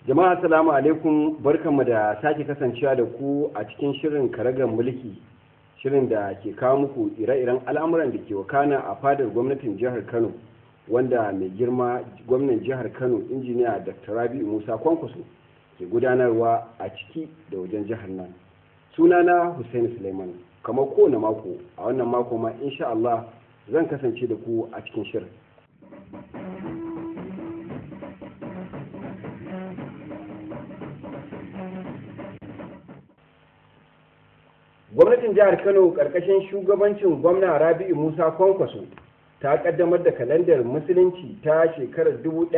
jama'a assalamu alaikum barkanmu da sake kasancewa da ku a cikin shirin karagar mulki shirin da ke kawo muku ire-iren al'amuran da ke wakana a fadar gwamnatin jihar kano wanda mai girma gwamnan jihar kano injiniya dr rabi'u musa kwankwaso ke gudanarwa a ciki da wajen jihar nan sunana hussein suleiman kamar kowane mako a wannan mako ma insha Allah zan kasance da ku a cikin shirin gwamnatin jihar kano karkashin shugabancin gwamna rabi'u musa kwankwaso ta kaddamar da kalandar musulunci ta shekarar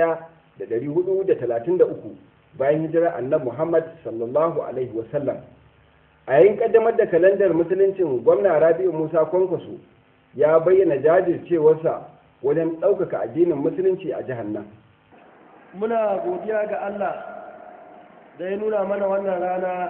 1433 bayan hijirar annabi muhammad sallallahu alaihi wasallam a yayin kaddamar da kalandar musuluncin gwamna rabi'u musa kwankwaso ya bayyana jajircewarsa wajen ɗaukaka addinin musulunci a jihar nan muna godiya ga allah da ya nuna mana wannan rana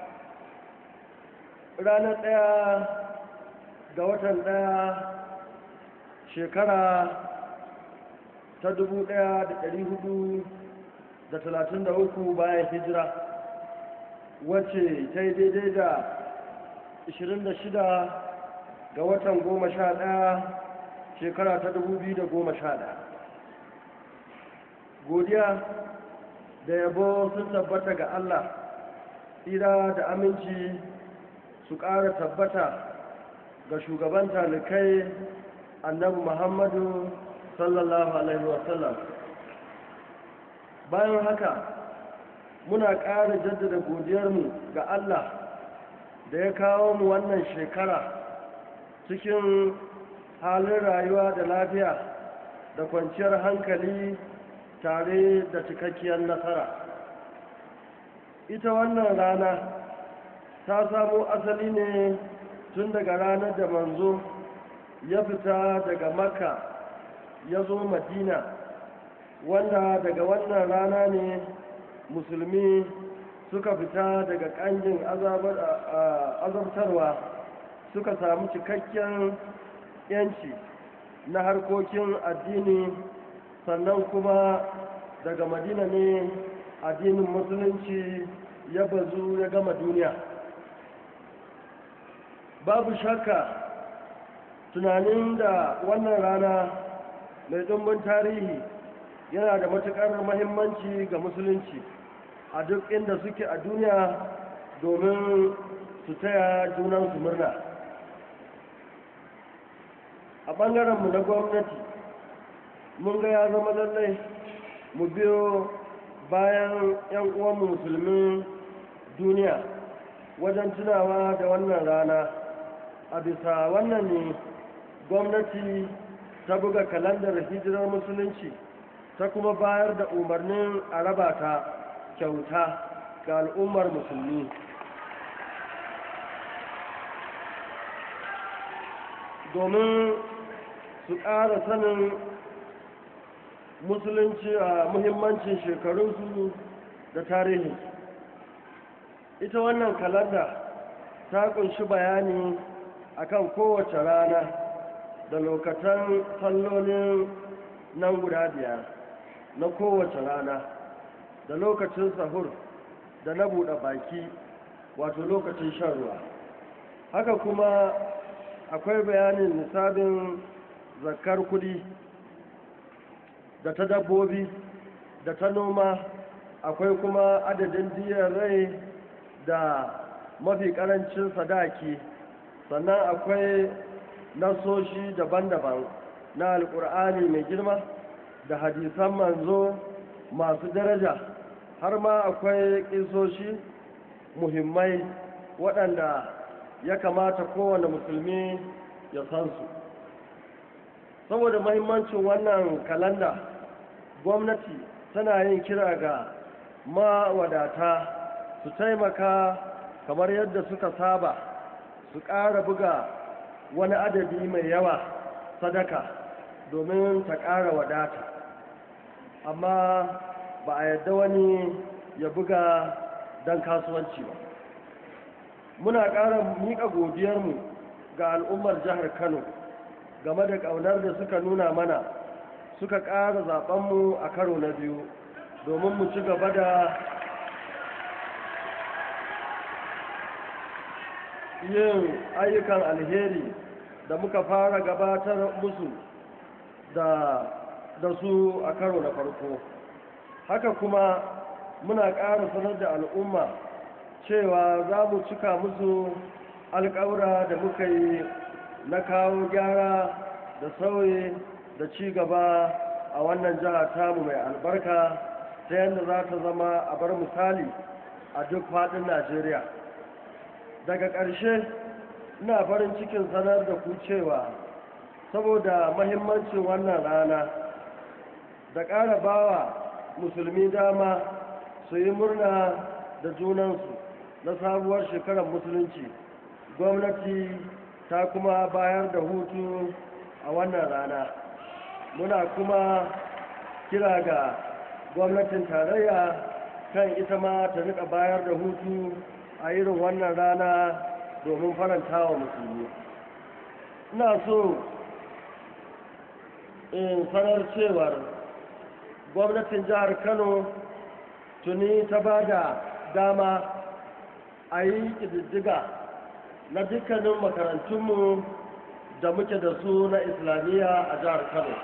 ranar ɗaya ga watan ɗaya shekara ta dubu ɗaya da ɗari hudu da talatin da uku bayan hijira wacce ta yi daidai da 26 ga watan 11 shekara ta 2011 godiya da yabo sun tabbata ga Allah tsira da aminci su ƙara tabbata ga shugaban talikai annabi muhammadu sallallahu alaihi wasallam bayan haka muna ƙara jaddada godiyarmu ga Allah da ya kawo mu wannan shekara cikin halin rayuwa da lafiya da kwanciyar hankali tare da cikakkiyar nasara ita wannan rana ta samo asali ne tun daga ranar da manzo ya fita daga makka ya zo madina wanda daga wannan rana ne musulmi suka fita daga ƙangin azabtarwa suka samu cikakken yanci na harkokin addini sannan kuma daga madina ne addinin musulunci ya bazu ya gama duniya babu shakka tunanin da wannan rana mai ɗumbin tarihi yana da matuƙar mahimmanci ga musulunci a duk inda suke a duniya domin su taya junansu murna a ɓangarenmu na gwamnati mun ga ya zama lallai mu biyo bayan 'yan uwanmu musulmin duniya wajen tunawa da wannan rana a bisa wannan ne gwamnati ta buga kalandar hijirar musulunci ta kuma bayar da umarnin a raba ta kyauta ga al'ummar musulmi domin su ƙara sanin musulunci a muhimmancin shekarunsu da tarihi ita wannan kalanda ta kunshi bayani akan kowace rana da lokacin sallolin nan guda biyar na kowace rana da lokacin sahur da na buɗe baki wato lokacin shan ruwa haka kuma akwai bayanin nisabin zakar kudi da ta dabbobi da ta noma akwai kuma adadin diyar rai da mafi karancin sadaki sannan akwai nasoshi daban-daban na alkur'ani mai girma da hadisan manzo masu daraja har ma akwai ƙisoshi muhimmai waɗanda ya kamata kowane musulmi ya san su saboda mahimmancin wannan kalanda gwamnati tana yin kira ga mawadata su taimaka kamar yadda suka saba su ƙara buga wani adadi mai yawa sadaka domin ta ƙara wadata amma ba a yadda wani ya buga don kasuwanci ba muna ƙara miƙa godiyarmu ga al'ummar jihar kano game da ƙaunar da suka nuna mana suka ƙara zaɓenmu a karo na biyu domin mu ci gaba da yin ayyukan alheri da muka fara gabatar musu da da su a karo na farko haka kuma muna ƙara sanar da al'umma cewa za mu cika musu alƙawura da muka yi na kawo gyara da sauyi da ci gaba a wannan jiha tamu mai albarka ta yadda za ta zama a bar misali a duk faɗin najeriya daga ƙarshe ina farin cikin sanar da ku cewa saboda mahimmancin wannan rana da ƙara bawa musulmi dama su yi murna da junansu na sabuwar shekarar musulunci gwamnati ta kuma bayar da hutu a wannan rana muna kuma kira ga gwamnatin tarayya kan ita ma ta rika bayar da hutu a irin wannan rana domin faranta wa musulmi ina so in sanar cewar gwamnatin jihar kano tuni ta ba da dama a yi ƙididdiga na dukkanin makarantunmu da muke da su na islamiyya a jihar kano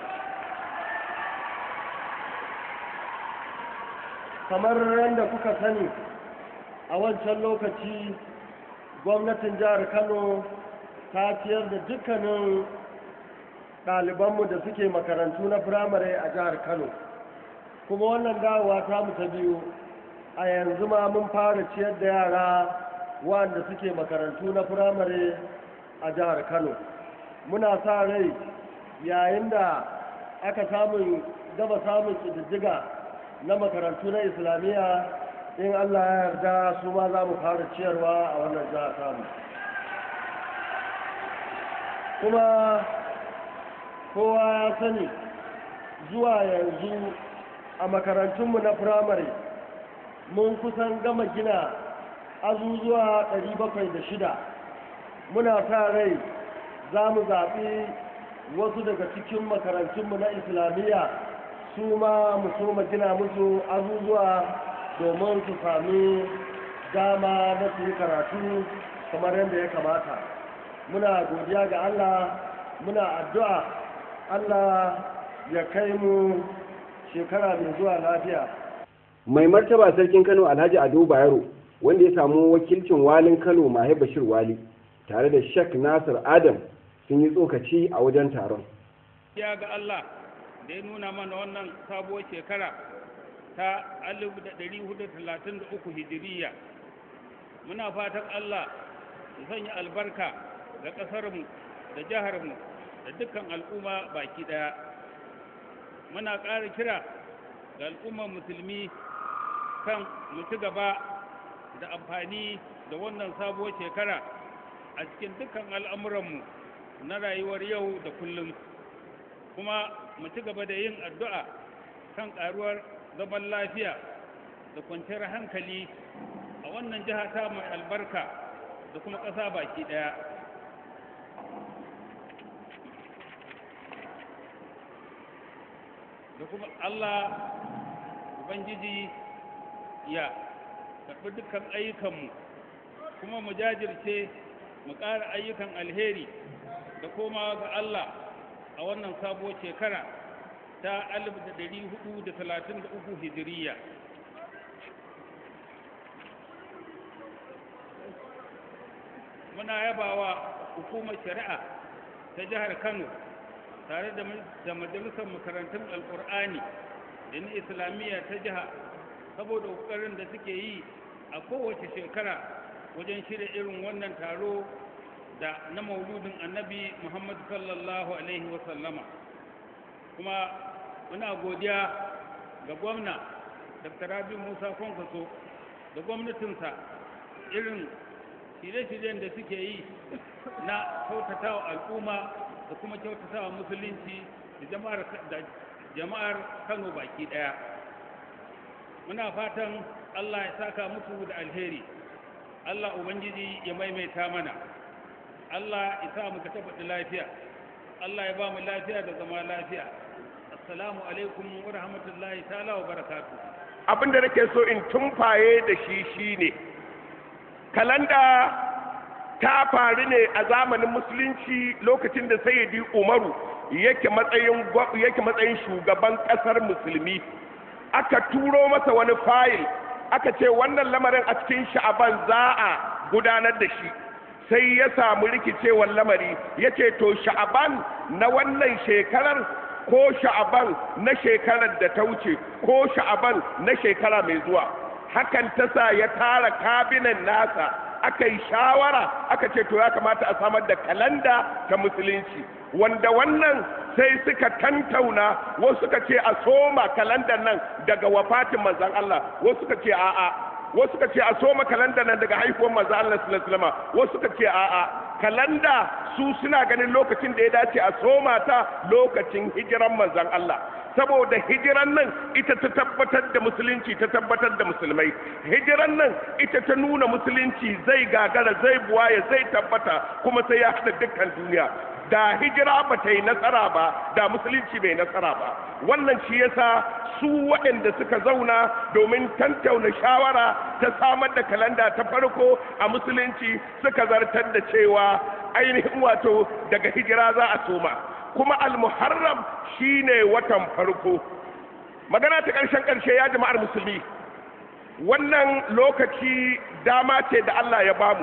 kamar yadda kuka sani a wancan lokaci gwamnatin jihar kano ta ciyar da dukkanin ɗalibanmu da suke makarantu na firamare a jihar kano kuma wannan dawowa ta mu ta biyu a yanzu ma mun fara ciyar da yara wanda suke makarantu na firamare a jihar kano muna sa rai yayin da aka samun gaba samun ƙididdiga na makarantu na islamiyya in allah ya yarda su ma za mu fara ciyarwa a wannan jihar tamu kuma kowa ya sani zuwa yanzu a makarantunmu na firamare mun kusan gama gina azuzuwa 706 muna sa rai za mu zaɓi wasu daga cikin makarantunmu na islamiyya su ma mu soma gina musu azuzuwa domin su sami dama na su yi karatu kamar yadda ya kamata muna godiya ga allah muna addu'a allah ya kai mu shekara mai zuwa lafiya mai martaba sarkin kano alhaji ado bayero wanda ya samu wakilcin walin kano mahe bashir wali tare da shek nasir adam sun yi tsokaci a wajen taron ya ga allah da ya nuna mana wannan sabuwar shekara ta 1433 hijiriya muna fatan allah ya sanya albarka ga ƙasarmu da jiharmu da dukkan al'umma baki ɗaya muna ƙara kira ga al'ummar musulmi kan mu ci gaba da amfani da wannan sabuwar shekara a cikin dukkan al'amuranmu na rayuwar yau da kullum kuma mu ci gaba da yin addu'a kan ƙaruwar zaman lafiya da kwanciyar hankali a wannan jiha ta mai albarka da kuma ƙasa baki ɗaya da kuma Allah Ubangiji ya karɓi dukkan ayyukanmu kuma mu jajirce mu ƙara ayyukan alheri da komawa ga Allah a wannan sabuwar shekara ta 1433 hijiriya muna yabawa hukumar shari'a ta jihar Kano tare da majalisar makarantun alkur'ani da na islamiyya ta jiha saboda ƙoƙarin da suke yi a kowace shekara wajen shirya irin wannan taro da na mauludin annabi muhammadu sallallahu alaihi wasallama kuma muna godiya ga gwamna dr rabi musa kwankwaso da gwamnatinsa irin shirye-shiryen da suke yi na kyautatawa al'umma da kuma kyautatawa musulunci da jama'ar kano baki daya muna fatan allah ya saka musu da alheri allah ubangiji ya maimaita mana allah ya sa muka tabbata lafiya allah ya ba mu lafiya da zama lafiya assalamu alaikum wa rahmatullahi ta'ala wa barakatuh abinda nake so in tumfaye da shi shine kalanda ta faru ne a zamanin musulunci lokacin da sayyidi umaru yake matsayin yake matsayin shugaban kasar musulmi aka turo masa wani fayil aka ce wannan lamarin a cikin sha'aban za a gudanar da shi sai ya samu rikicewar lamari ya ce to sha'aban na wannan shekarar ko sha'aban na shekarar da ta wuce ko sha'aban na shekara mai zuwa hakan ta sa ya tara kabinan nasa aka yi shawara aka ce to ya kamata a samar da kalanda ta musulunci wanda wannan sai suka tantauna wasu suka ce a soma kalandar nan daga wafatin manzan Allah wasu suka ce a'a wasu suka ce a soma kalandar nan daga haihuwar manzan Allah sallallahu alaihi wasallam wasu suka ce a'a kalanda su suna ganin lokacin da ya dace a soma ta lokacin hijiran manzan Allah saboda hijiran nan ita ta tabbatar da musulunci ta tabbatar da musulmai hijiran nan ita ta nuna musulunci zai gagara zai buwaye zai tabbata kuma sai ya haɗa dukkan duniya da hijira ba ta yi nasara ba da musulunci bai nasara ba wannan shi yasa su waɗanda suka zauna domin tantauna shawara ta samar da kalanda ta farko a musulunci suka zartar da cewa ainihin wato daga hijira za a soma kuma almuharram shine watan farko magana ta ƙarshen ƙarshe ya jama'ar musulmi wannan lokaci dama ce da Allah ya bamu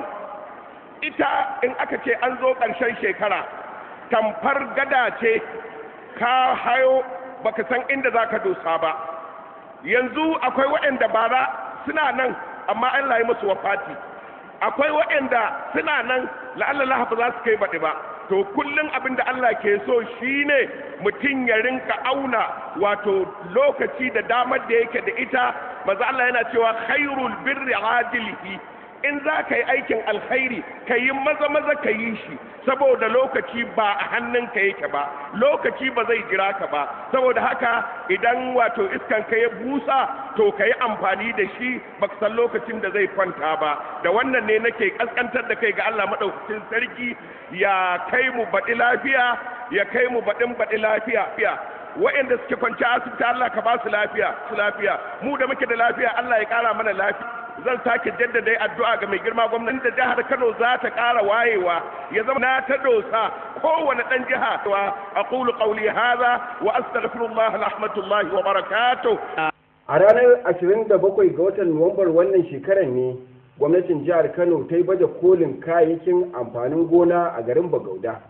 ita in aka ce an zo ƙarshen shekara tamfar gada ce ka hayo baka san inda za ka dosa ba yanzu akwai waɗanda bara suna nan amma Allah ya musu wafati akwai waɗanda suna nan la'allallah ba za su kai baɗi ba to kullum abin da Allah ke so shine mutum ya rinka auna wato lokaci da damar da yake da ita maza Allah yana cewa khairul birri ajilihi in za ka yi aikin alkhairi ka yi maza maza ka yi shi saboda lokaci ba a hannunka yake ba lokaci ba zai jira ka ba saboda haka idan wato iskan ka ya busa to ka yi amfani da shi ba san lokacin da zai kwanta ba da wannan ne nake kaskantar da kai ga Allah maɗaukacin sarki ya kai mu baɗi lafiya ya kai mu baɗin baɗi lafiya wa'anda suke kwanci asibiti Allah ka ba su lafiya su lafiya mu da muke da lafiya Allah ya ƙara mana lafiya zan sake jaddada addu'a ga mai girma gwamnati da jihar Kano za ta ƙara wayewa ya zama na ta dosa kowane ɗan jiha wa aqulu qawli hadha wa astaghfirullah rahmatullahi wa barakatuh a ranar 27 ga watan nuwambar wannan shekarar ne gwamnatin jihar kano ta yi baje kolin kayayyakin amfanin gona a garin bagauda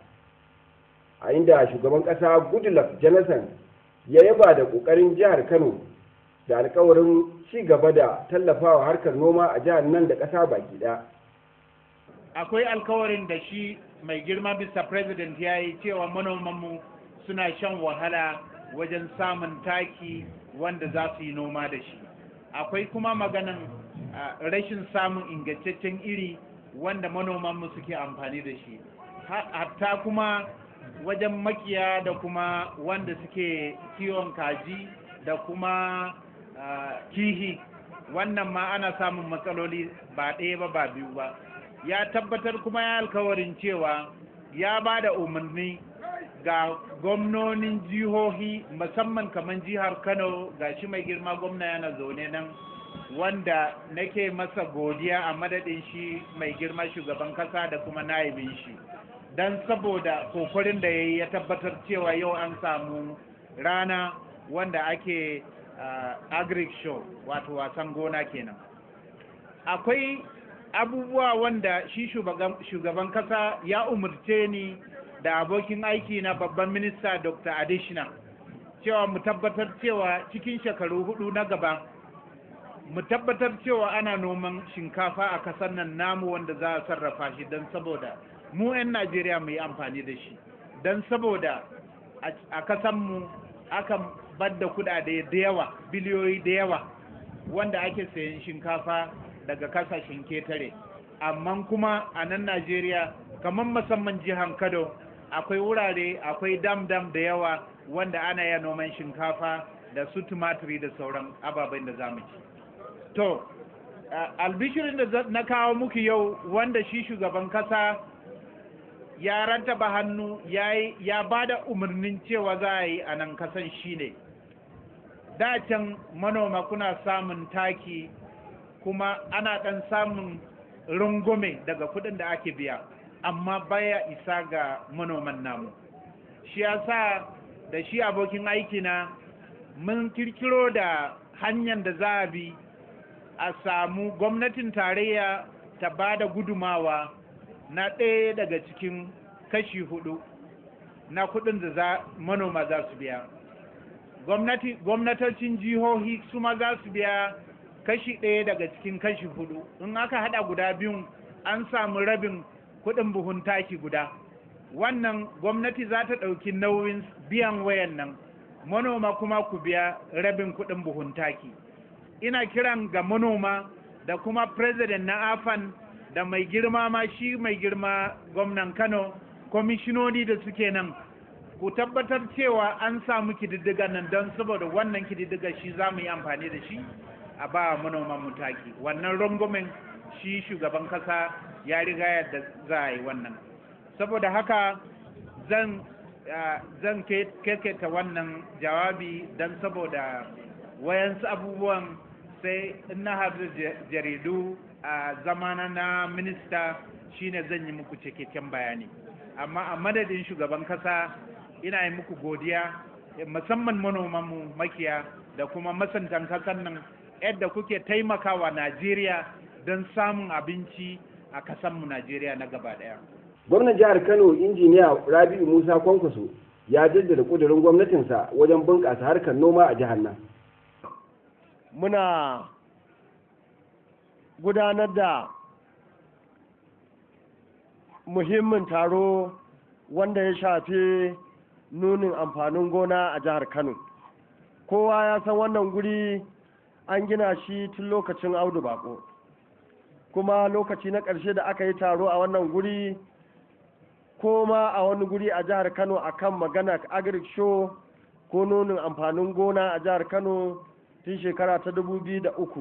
a inda shugaban kasa goodluck jonathan ya yaba da kokarin jihar kano da alkawarin ci gaba da tallafawa harkar noma a jihar nan da kasa baki ɗaya. akwai alkawarin da shi mai girma bisa president ya yi cewa manomanmu suna shan wahala wajen samun taki wanda za su yi noma da shi akwai kuma maganan rashin samun ingantaccen iri wanda manomanmu suke amfani da shi hatta kuma wajen makiya da kuma wanda suke kiwon kaji da kuma kihi wannan ma ana samun matsaloli ba ɗaya ba ba biyu ba ya tabbatar kuma ya alkawarin cewa ya ba da umarni ga gwamnonin jihohi musamman kamar jihar kano ga shi mai girma gwamna yana zaune nan wanda nake masa godiya a madadin shi mai girma shugaban kasa da kuma naibin shi don saboda kokarin da ya yi ya tabbatar cewa yau an samu rana wanda ake uh, agric show wato wasan gona kenan akwai abubuwa wanda shi shugaban kasa ya umarce ni da abokin aiki na babban minista dr adishina cewa mu tabbatar cewa cikin shekaru hudu na gaba mu tabbatar cewa ana noman shinkafa a kasar nan namu wanda za a sarrafa shi don saboda mu 'yan najeriya mu yi amfani da shi don saboda a kasanmu akan badda kudade da yawa biliyoyi da yawa wanda ake sayan shinkafa daga kasashen ketare amma kuma a nan najeriya kamar musamman jihar kano akwai wurare akwai dam-dam da yawa wanda ana ya noman shinkafa da su tumatiri da sauran ababen da zamu ci to albishirin da na kawo muku yau wanda shi shugaban kasa ya rantaba hannu ya ba da umarnin cewa za a yi a nan kasan shine da can manoma kuna samun taki kuma ana ɗan samun rungume daga kuɗin da ake biya amma baya isa ga manoman namu shi yasa da shi abokin aikina mun kirkiro da hanyar da za a bi a samu gwamnatin tarayya ta ba da gudumawa na ɗaya daga cikin kashi hudu na kuɗin da za manoma za su biya gwamnatocin jihohi su ma za su biya kashi ɗaya daga cikin kashi hudu in aka haɗa guda biyun an samu rabin kuɗin buhun taki guda wannan gwamnati za ta ɗauki nauyin biyan wayan nan manoma kuma ku biya rabin kuɗin buhun taki ina kiran ga manoma da kuma president na afan da mai girma ma shi mai girma gwamnan kano kwamishinoni da suke nan ku tabbatar cewa an samu kididdiga nan don saboda wannan kididdiga shi za mu yi amfani da shi a ba manoman mu taki wannan rungumin shi shugaban kasa ya riga yadda za a yi wannan saboda haka zan zan keketa wannan jawabi don saboda wayansu abubuwan sai in na haɗu jaridu a zamana na minista shine zan yi muku cikakken bayani amma a madadin shugaban kasa ina yi muku godiya musamman manomanmu makiya da kuma masantan kasan nan yadda kuke taimakawa najeriya don samun abinci a kasanmu najeriya na gaba daya gwamnan jihar kano injiniya rabi'u musa kwankwaso ya jaddada kudurin gwamnatinsa wajen bunƙasa harkar noma a jihar nan muna gudanar da muhimmin taro wanda ya shafi nunin amfanin gona a jihar kano kowa ya san wannan guri an gina shi tun lokacin audu bako kuma lokaci na ƙarshe da aka yi taro a wannan guri ko ma a wani guri a jihar kano akan magana agric show ko nunin amfanin gona a jihar kano tun shekara ta dubu biyu da uku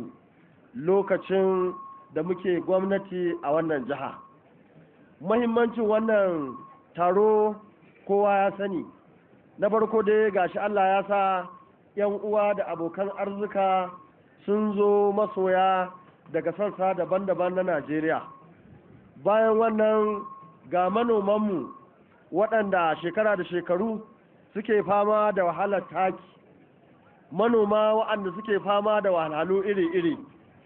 lokacin da muke gwamnati a wannan jiha mahimmancin wannan taro kowa ya sani na farko dai gashi allah ya sa 'yan uwa da abokan arzika sun zo masoya daga sassa daban-daban na najeriya bayan wannan ga manomanmu waɗanda shekara da shekaru suke fama da wahalar taki manoma waɗanda suke fama da wahalhalu iri-iri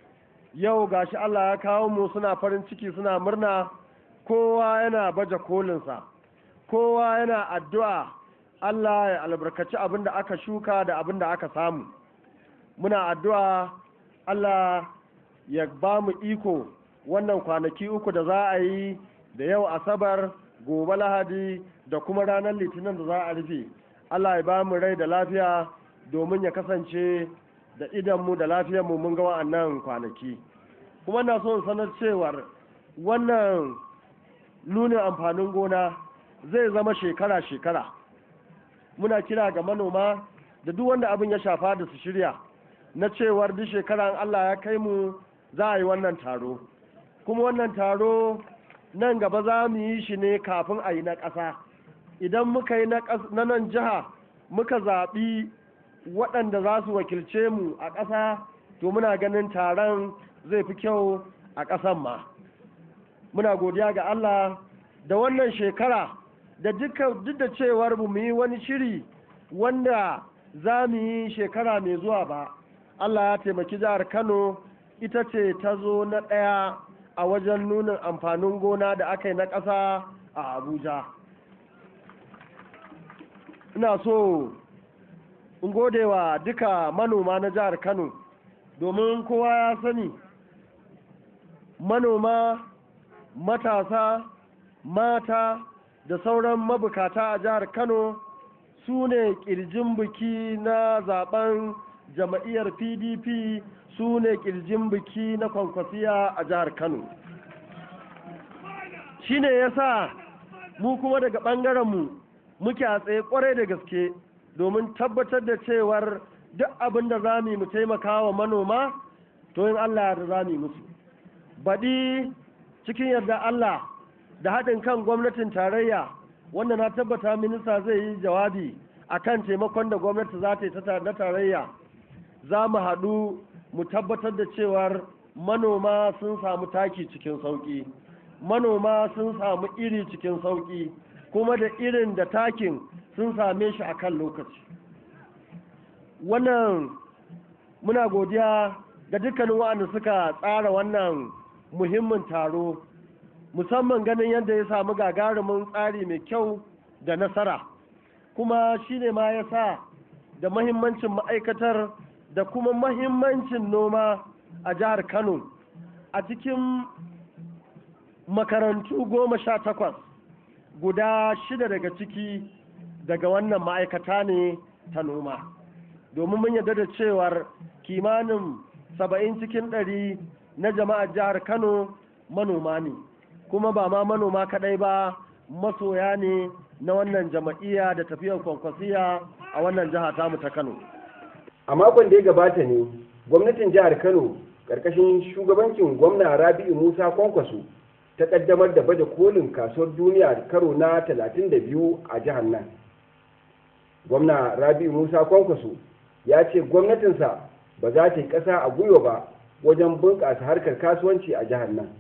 yau gashi Allah ya kawo mu suna farin ciki suna murna kowa yana baje kolinsa kowa yana addu'a Allah ya albarkaci abin da aka shuka da abin da aka samu muna addu'a Allah ya ba mu iko wannan kwanaki uku da za a yi da yau asabar gobe lahadi da kuma ranar litinin da za a rufe Allah ya ba mu rai da lafiya domin ya kasance da idanmu da lafiyarmu mun ga wa'annan kwanaki kuma na son sanar cewar wannan nunin amfanin gona zai zama shekara-shekara muna kira ga manoma da duk wanda abin ya shafa da su shirya na cewar duk shekaran Allah ya kai mu za a yi wannan taro kuma wannan taro nan gaba za mu yi shi ne kafin a yi na ƙasa idan muka yi na nan jiha muka zaɓi waɗanda za su wakilce mu a ƙasa to muna ganin taron zai fi kyau a ƙasan ma muna godiya ga Allah da wannan shekara da duk da cewar mu yi wani shiri wanda za mu yi shekara mai zuwa ba Allah ya taimaki jihar Kano ita ce ta zo na ɗaya a wajen nunin amfanin gona da aka yi na ƙasa a Abuja ina so in gode wa duka manoma na jihar kano domin kowa ya sani manoma matasa mata da sauran mabukata a jihar kano su ne kirjin biki na zaben jama'iyyar pdp su ne kirjin biki na kwankwasiya a jihar kano shi ne ya sa mu kuma daga ɓangarenmu muke a tsaye kwarai da gaske domin tabbatar da cewar duk abin da za mu taimaka wa manoma to in Allah da za mu musu baɗi cikin yarda Allah da haɗin kan gwamnatin tarayya wanda na tabbata minista zai yi jawabi a kan taimakon da gwamnati za ta yi na tarayya za mu haɗu mu tabbatar da cewar manoma sun samu taki cikin sauƙi manoma sun samu iri cikin sauƙi kuma da irin da takin sun same shi a kan lokaci wannan muna godiya ga dukkanin waɗanda suka tsara wannan muhimmin taro musamman ganin yadda ya samu gagarumin tsari mai kyau da nasara kuma shi ne ma ya sa da mahimmancin ma'aikatar da kuma mahimmancin noma a jihar kano a cikin makarantu goma sha takwas guda shida daga ciki daga wannan ma'aikata ne ta noma domin mun yarda da cewar kimanin saba'in cikin ɗari na jama'ar jihar kano manoma ne kuma ba ma manoma kaɗai ba masoya ne na wannan jama'iyya da tafiyar kwankwasiya a wannan jiha tamu ta kano a makon da ya gabata ne gwamnatin jihar kano karkashin shugabancin gwamna rabi'u musa kwankwaso ta kaddamar da baje kolin kasuwar duniya karo na 32 a jihar nan gwamna rabi'u musa kwankwaso ya ce gwamnatinsa ba za ta yi ƙasa a gwiwa ba wajen bunƙasa harkar kasuwanci a jihar nan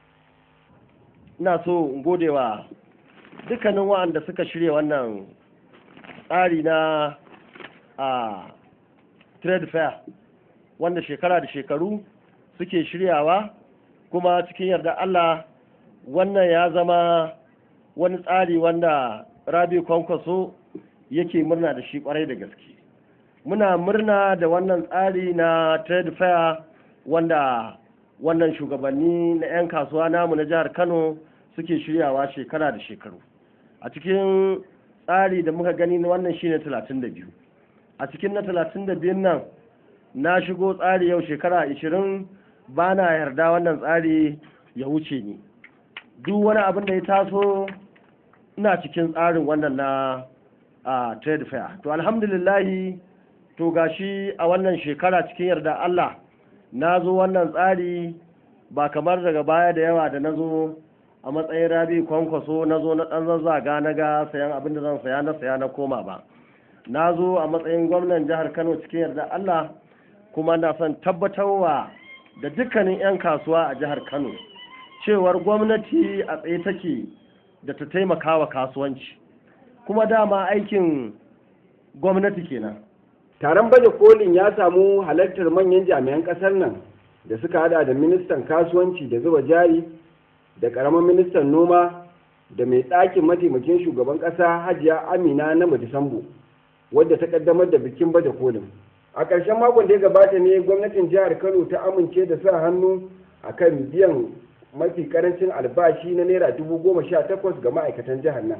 ina so in gode wa dukkanin wa'anda suka shirya wannan tsari na a trade fair wanda shekara da shekaru suke shiryawa kuma cikin yarda Allah wannan ya zama wani tsari wanda rabi kwankwaso yake murna da shi kwarai da gaske muna murna da wannan tsari na trade fair wanda wannan shugabanni na 'yan kasuwa namu na jihar kano suke shiryawa shekara da shekaru a cikin tsari da muka gani na wannan shine 32 a cikin na 32 nan na shigo tsari yau shekara 20 ba na yarda wannan tsari ya wuce ni duk wani abin da ya taso ina cikin tsarin wannan na a trade fair to alhamdulillahi to gashi a wannan shekara cikin yarda Allah na zo wannan tsari ba kamar daga baya da yawa da na zo a matsayin rabi kwankwaso na zo na ɗan zazzaga na ga sayan abin da zan saya na saya na koma ba na zo a matsayin gwamnan jihar kano cikin yarda Allah kuma na son tabbatarwa da dukkanin 'yan kasuwa a jihar kano cewar gwamnati a tsaye take da ta taimaka wa kasuwanci kuma dama aikin gwamnati kenan taron baje kolin ya samu halartar manyan jami'an kasar nan da suka hada da ministan kasuwanci da zuba jari da karamin ministan noma da mai ɗakin mataimakin shugaban ƙasa hajiya amina na madisambu wadda ta kaddamar da bikin baje kolin a ƙarshen makon da ya gabata ne gwamnatin jihar kano ta amince da sa hannu a kan biyan mafi karancin albashi na naira dubu goma sha takwas ga ma'aikatan jihar nan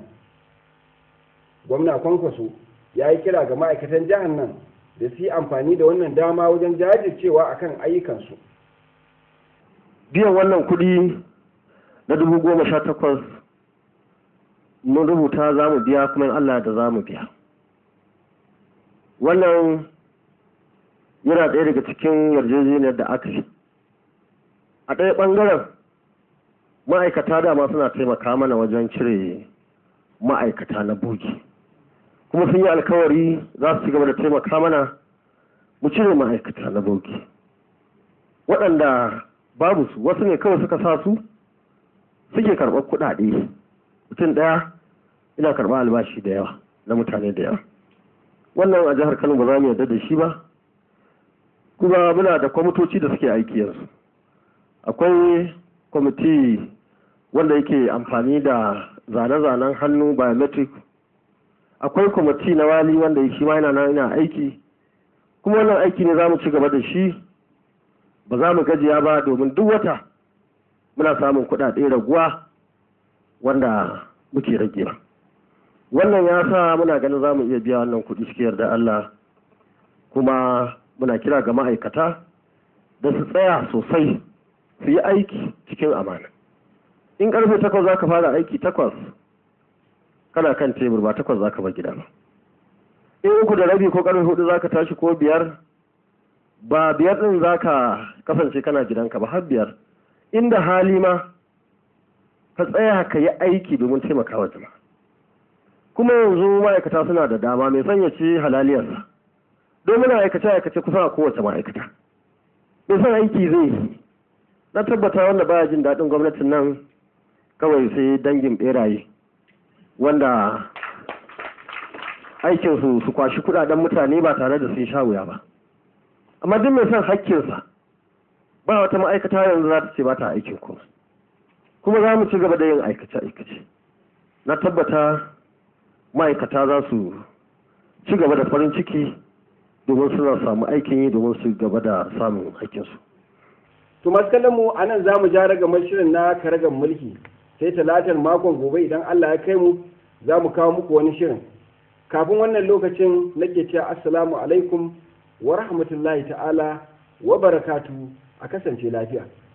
gwamna kwankwaso ya yi kira ga ma'aikatan jihar nan da su yi amfani da wannan dama wajen jajircewa akan ayyukansu biyan wannan kuɗi na dubu goma sha takwas mun rubuta za mu biya kuma in Allah da za mu biya wannan yana ɗaya daga cikin yarjejeniyar da aka yi a ɗaya ɓangaren ma'aikata dama suna taimaka mana wajen cire ma'aikata na bogi kuma sun yi alkawari za su ci gaba da taimaka mana mu cire ma'aikata na bogi waɗanda babu su wasu ne kawai suka sa su suke karɓar kuɗaɗe mutum ɗaya ina karɓar albashi da yawa na mutane da yawa wannan a jihar kano ba za mu yarda da shi ba kuma muna da kwamitoci da suke aiki yanzu akwai kwamiti wanda yake amfani da zane-zanen hannu biometric akwai kwamiti na wali wanda shi ma yana nan yana aiki kuma wannan aiki ne za mu ci gaba da shi ba za mu gajiya ba domin duk wata muna samun kuɗaɗe raguwa wanda muke ragewa wannan ya sa muna ganin za mu iya biya wannan kuɗi cikin yarda Allah kuma muna kira ga ma'aikata da su tsaya sosai su yi aiki cikin amana in karfe takwas za ka fara aiki takwas kana kan tebur ba takwas za ka bar gida ba in uku da rabi ko karfe hudu za ka tashi ko biyar ba biyar din za ka kasance kana gidanka ba har biyar inda hali ma ka tsaya ka yi aiki domin taimakawa jama'a kuma yanzu ma'aikata suna da dama mai sanya ce halaliyarsa don muna aikace aikace kusan a kowace ma'aikata bai san aiki zai yi na tabbata wanda baya jin daɗin gwamnatin nan kawai sai dangin beraye wanda aikinsu su kwashi kudaden mutane ba tare da sun sha wuya ba amma duk mai son hakkinsa ba wata ma'aikata yanzu za ta ce ba ta aikin kuma kuma za mu ci gaba da yin aikace-aikace na tabbata ma'aikata za su ci gaba da farin ciki domin suna samu aikin yi domin su gaba da samun aikinsu to masu kallon mu a nan za mu ja ragamar shirin na karagar mulki sai talatar makon gobe idan allah ya kai mu za mu kawo muku wani shirin kafin wannan lokacin nake cewa assalamu alaikum wa rahmatullahi ta'ala wa barakatu a kasance lafiya